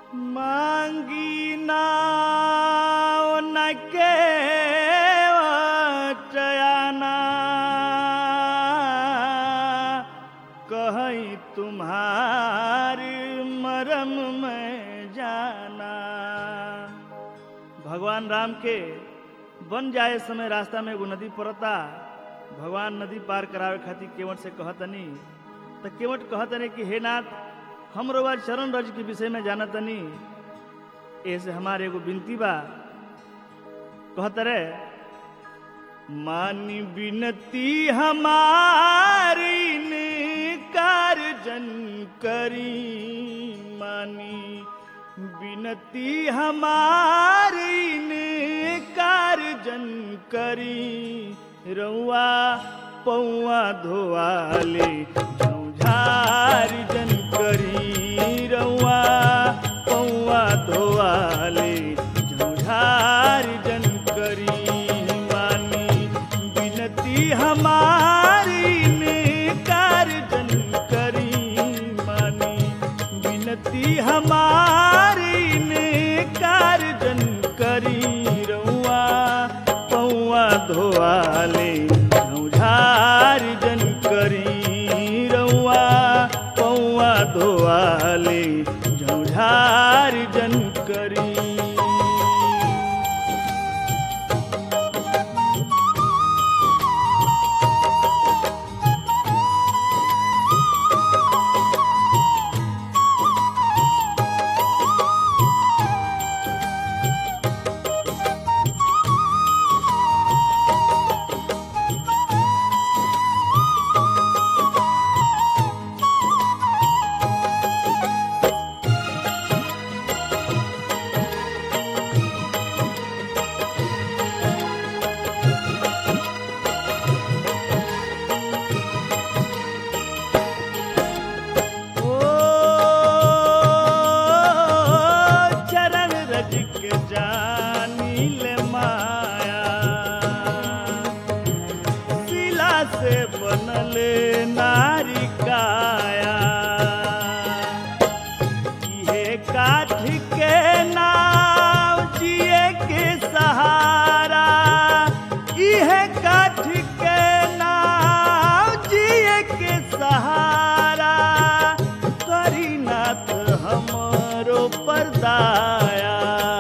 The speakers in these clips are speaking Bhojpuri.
मांगी नाव न के टयाना कहीं तुम्हारी मरम में जाना भगवान राम के बन जाए समय रास्ता में एगो नदी पड़ता भगवान नदी पार करावे खातिर केवट से कहतनी तो केवट कहतनी कि हे नाथ हम रोवा चरण रज के विषय में जानतनी ऐसे हमारे एगो बिनती बा कहत रे मानी बिनती हमारी ने कार्जन करी मानी बिनती हमारी ने कार्जन करी रउआ पौआ धोवाले झौझार जन करी रउआ पौआ धोवाले झौझार जन करी मानी बिनती हमारी ने कार्जन करी मानी बिनती हमारी ने कार्जन करी रउआ पौआ धोआले झौझार जन करी रउआ पौआ धोआले झौझार जन करी ओ चरण रज के जानी ले माया शिला से बनले नारी काया इहे काठ के नाव जिए के सहारा इहे काठ के नाव जिए के सहारा करीनाथ हमरो परदाया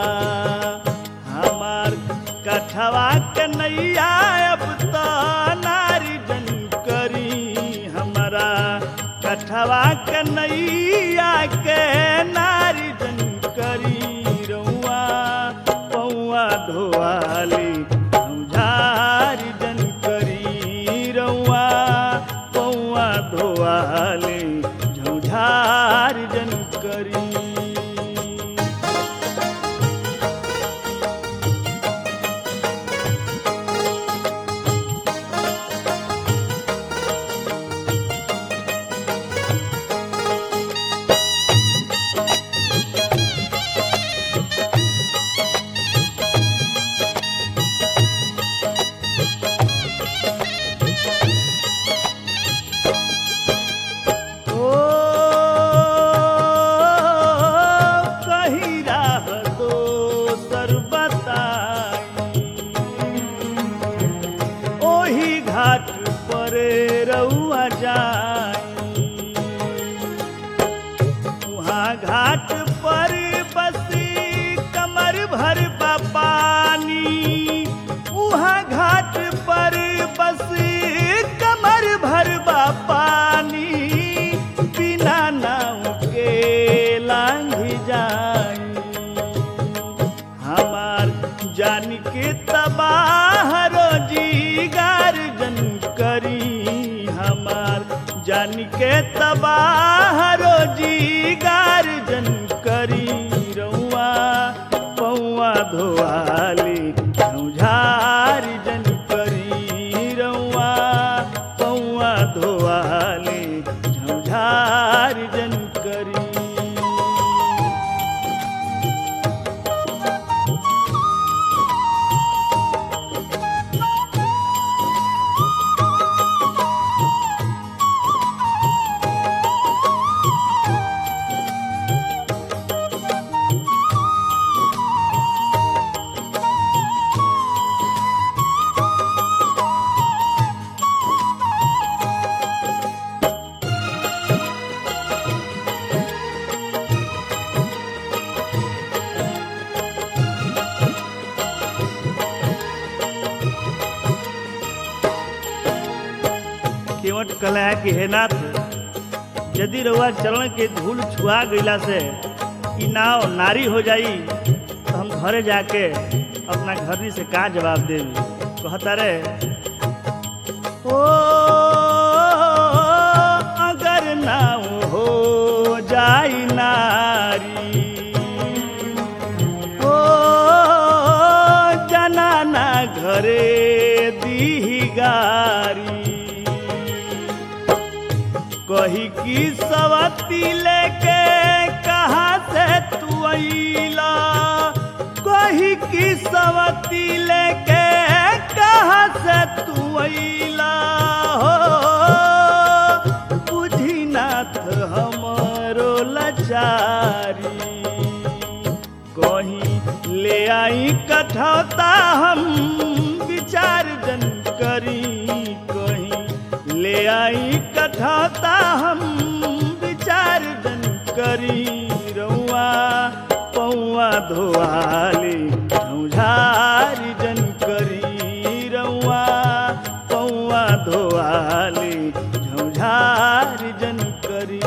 हमार कठवा के नैया अब तो नारी जन करी हमारा कठवा के नैया के नारी जन करी रउआ पौआ धोआली झौझारी जन करी रउआ पौआ धोआली झौझार जन करी ओ कहीं राह दोसर बताई ओही घाट पर रउआ जाई वहाँ घाट पर बसी कमर भर बा पानी वहाँ घाट पर बसी कमर भर बा पानी बिना नाव के लांघ जाई हमार जान के तबाह रोजी गार्जन करी हमार जान के तबाह रोजी गार्जन करी रउआ पौआ धोआली झौझार जन करी रउआ पौआ धोआली झौझार जन करी कहले है कि हे नाथ यदि रउआ चरण के धूल छुआ गईला से ई नाव नारी हो जाई तो हम घरे जाके अपना घरनी से का जवाब देवी कहता रे ओ अगर नाव हो जाई नारी ओ जनाना घरे दी गारी कही की सवती लेके कहाँ से तू अइला कही की सवती लेके कहाँ से तू अइला हो बुझी नाथ हमरो लाचारी कहीं ले आई कठौता हम विचार जन करी कहीं ले आई कठौता हम विचार जन करी रउआ पौआ धोआली झौझारी जन करी रउआ पौआ धोआली झौझारी जन करी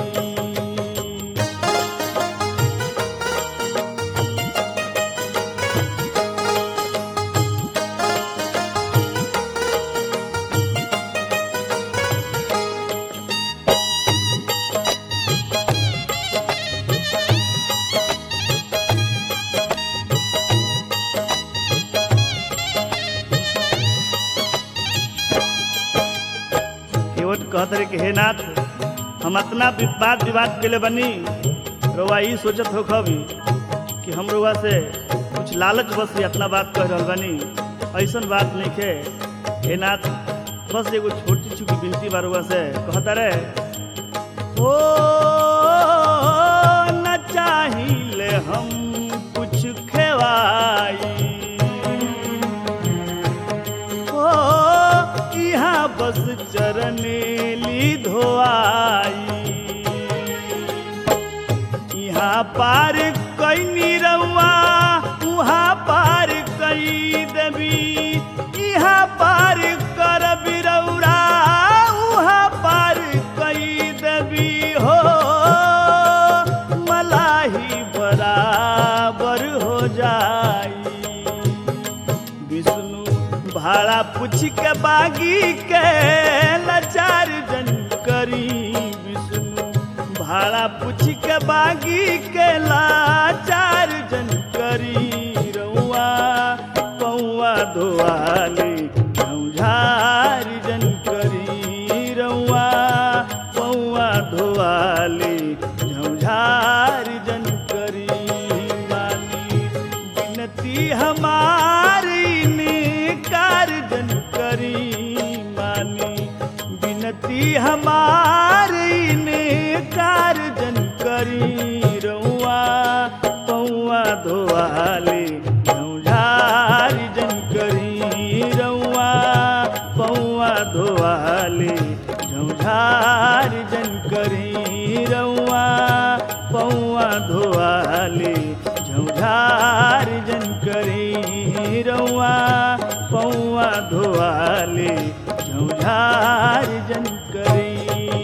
केवट कहत रहे कि हे नाथ हम अपना वाद विवाद के लिए बनी रउआ ई सोचत हो कभी कि हम रउआ से कुछ लालच बस ही अपना बात कह रहल बनी ऐसन बात नहीं खे हे नाथ बस एगो छोटी छुकी बिनती बा रउआ से कहता रे ओ न चाहिए हम कुछ खेवाई ओ यहाँ बस चरनेली धोआई यहाँ पार कई रउआ उहाँ पार कई देवी यहाँ पार कर बिरौरा उहाँ पार कई देवी हो मलाही बराबर हो जाई विष्णु भाड़ा पूछ के बागी के लाचार जन करी विष्णु भाड़ा पूछ के बागी के लाचार जन करी रउआ पौआ धोआली झौझार जन करी रउआ पौआ धोआली झौझार जन करी मानी बिनती हमारी निकार जन करी मानी बिनती हमारी निकार जन करी रउआ पौआ धोआली झौझार जन करी रउआ पौआ धोआली झौझार जन करी रउआ पौआ धोआली झौझार जन करी रउआ पौआ धोआली झौझार जन करी